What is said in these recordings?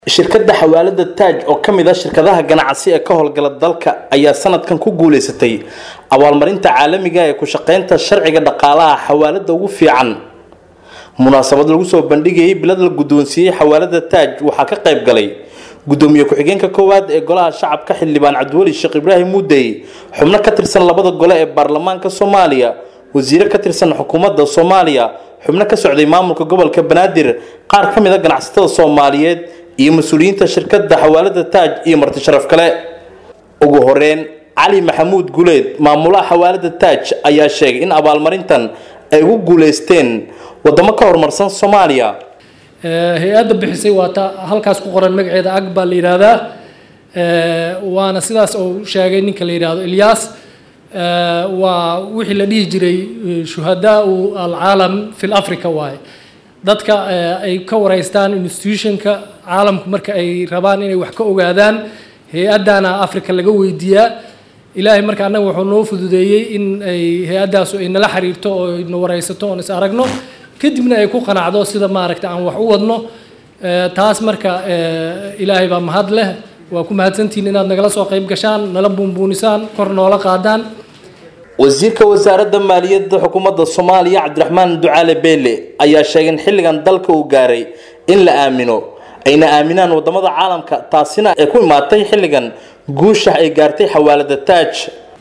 shirkadda xawaalada taaj oo ka mid ah shirkadaha ganacsi ee ka howlgala dalka ayaa sanadkan ku guuleysatay abaalmarinta caalamiga ee ku shaqeynta sharciga dhaqaalaha xawaalada ugu fiican munaasabad lagu soo bandhigayay bilad la guddoonsiiyey xawaalada taaj waxaa ka qayb galay gudoomiye ku-xigeenka koowaad ee golaha shacabka xildhibaan cabdiweli sheekh ibraahim muudey xubno ka tirsan labada gole ee baarlamaanka soomaaliya wasiire ka tirsan xukuumadda soomaaliya xubno ka socday maamulka gobolka banaadir qaar ka mid a ganacsatada soomaaliyeed iyo mas-uuliyiinta shirkadda xawaalada taaj iyo marti sharaf kale ugu horeyn cali maxamuud guleed maamulaha xawaalada taaj ayaa sheegay in abaalmarintan ay ugu guuleysteen wadamo ka horumarsan soomaaliya hay-adda bixisay waa ta halkaas ku qoran magaceeda ag baa la yidhaahdaa waana sidaas uu sheegay ninka la yidhaahdo ilyaas waa wixii la dhihi jiray shuhadaau alcaalam fi africa waaye dadka ay ka wareystaan institutionka caalamku marka ay rabaan inay wax ka ogaadaan hay-addana africa laga weydiiyaa ilaahay marka annaga wuxuu noo fududeeyey in ay hay-addaasu ay nala xiriirto oo na wareysato oon is aragno kadibna ay ku qanacdo sida maaragta aan wax u wadno taas marka ilaahay baa mahad leh waa ku mahadsantihiin inaad nagala soo qayb gashaan nala buunbuunisaan kor noola qaadaan wasiirka wasaaradda maaliyadda xukuumadda soomaaliya cabdiraxmaan ducaale beele ayaa sheegay in xilligan dalka uu gaaray in la aamino ayna aaminaan wadamada caalamka taasina ay ku imaatay xilligan guusha ay gaartay xawaalada taaj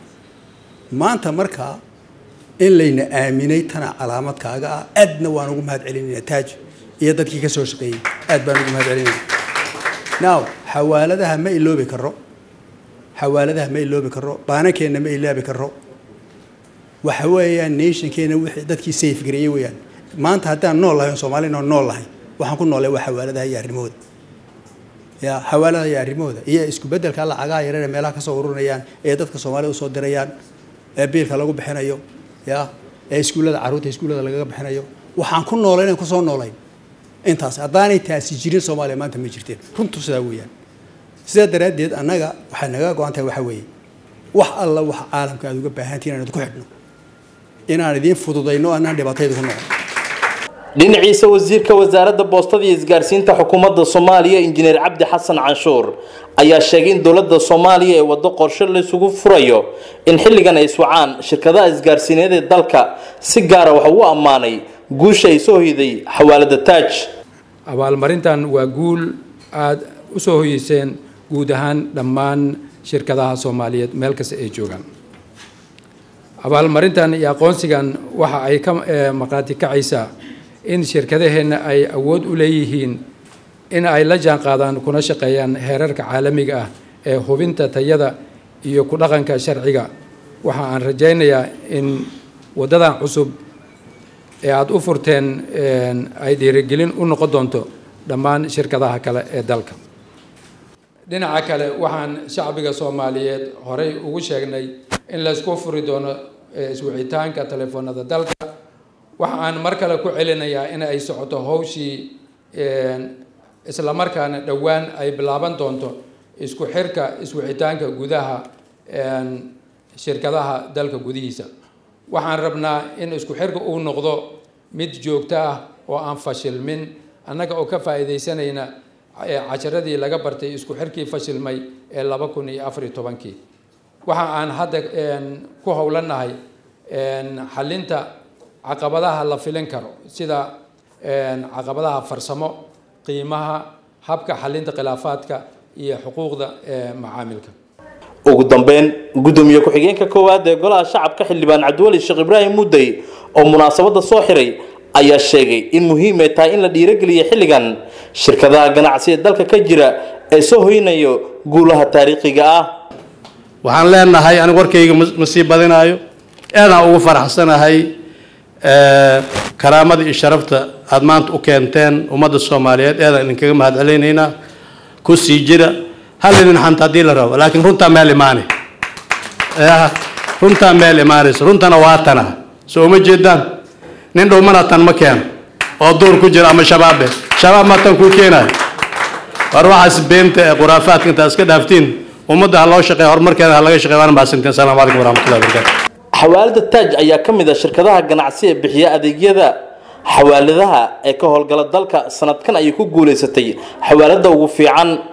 maanta markaa in layna aaminay tana calaamadkaaga ah aadna waan ugu mahad celinayna taaj iyo dadkii ka soo shaqeeyey aad baan ugu mahad celinayna now xawaaladaha ma iloobi karo xawaaladaha ma iloobi karo baanankeenna ma ilaabi karo waxa weeyaan nationkeena wixii dadkii safe gareeyey weeyaan maanta haddaan nool lahay soomaalina nool lahay waxaan ku noolay waa xawaaladaha iyo arrimahooda ya xawaaladaha iyo arrimahooda iyo isku beddelka lacagaha yarare meelaha kasoo ururinayaan ee dadka soomaalida usoo dirayaan ee biilka lagu bixinayo ya ee iskuullada carruurta iskuullada lagaga bixinayo waxaan ku noolay inaan kusoo noolayn intaas haddaanay taasi jirin soomaaliya maanta ma jirteen runtu sidaa weeyaan sidaa daraaddeed annaga waxay naga go-an tahay waxaa weeye wax alla waxa caalamka aad uga baahantihin inaan idku xidhno inaan idiin fududayno anaan dhibaatayda ku noqon dhinaciisa wasiirka wasaaradda boostada iyo isgaarsiinta xukuumadda soomaaliya injineer cabdi xasan canshuur ayaa sheegay in dowladda soomaaliya ee waddo qorshe laysugu furayo in xilligan ay iswacaan shirkadaha isgaarsiineed ee dalka si gaara waxa uu ammaanay guusha ay soo hoyday xawaalada taaj abaalmarintan waa guul aada u soo hoyeyseen guud ahaan dhammaan shirkadaha soomaaliyeed meel kasta ay joogaan abaalmarintan iyo aqoonsigan waxa ay ka maqaati kacaysaa in shirkadaheenna ay awood u leeyihiin in ay la jaan qaadaan kuna shaqeeyaan heerarka caalamiga ah ee hubinta tayada iyo ku dhaqanka sharciga waxa aan rajaynayaa in waddadan cusub ee aada u furteen ay dhiirigelin u noqon doonto dhammaan shirkadaha kale ee dalka dhinaca kale waxaan shacbiga soomaaliyeed horey ugu sheegnay in laysku furi doono iswicitaanka telefoonada dalka waxa aan mar kale ku celinayaa in ay socoto howshii islamarkaana dhowaan ay bilaaban doonto isku xirka iswicitaanka gudaha shirkadaha dalka gudihiisa waxaan rabnaa in isku xirka uu noqdo mid joogto ah oo aan fashilmin annaga oo ka faa'iidaysanayna casharadii laga bartay isku xirkii fashilmay ee laba kun iyo afar iyo tobankii waxa aan hadda ku howlanahay xalinta caqabadaha la filin karo sida caqabadaha farsamo qiimaha habka xalinta khilaafaadka iyo xuquuqda macaamilka ugu dambeyn gudoomiye ku-xigeenka koowaad ee golaha shacabka xildhibaan cabdiweli sheekh ibraahim mudey oo munaasabadda soo xiray ayaa sheegay in muhiim ay tahay in la dhiirogeliyo xilligan shirkadaha ganacsi ee dalka ka jira ee soo hoynayo guulaha taariikhiga ah waxaan leenahay anigu warkayga ma sii badinaayo aadaan ugu faraxsanahay karaamada iyo sharafta aada maanta u keenteen ummadda soomaaliyeed aadaan idinkaga mahad celinayna ku sii jira hal idin xanta haddii la rabo laakiin runtaa meel imaanay runtaa meel imaanaysa runtana waa tana soo uma jeedaan nin dhowmana tan ma keeno oo duur ku jira ama shabaabe shabaab ma tan kuu keenayo war waxaas beenta ee khuraafaadka intaad iska dhaaftiin ummadda ha loo shaqeeya horumarkeeda ha laga shaqeya waana mahadsantiin assalamu calaykum waraxmatullahi wabarakatu xawaalada taaj ayaa ka mid ah shirkadaha ganacsi ee bixiya adeegyada xawaaladaha ee ka howlgala dalka sanadkan ayay ku guulaysatay xawaalada ugu fiican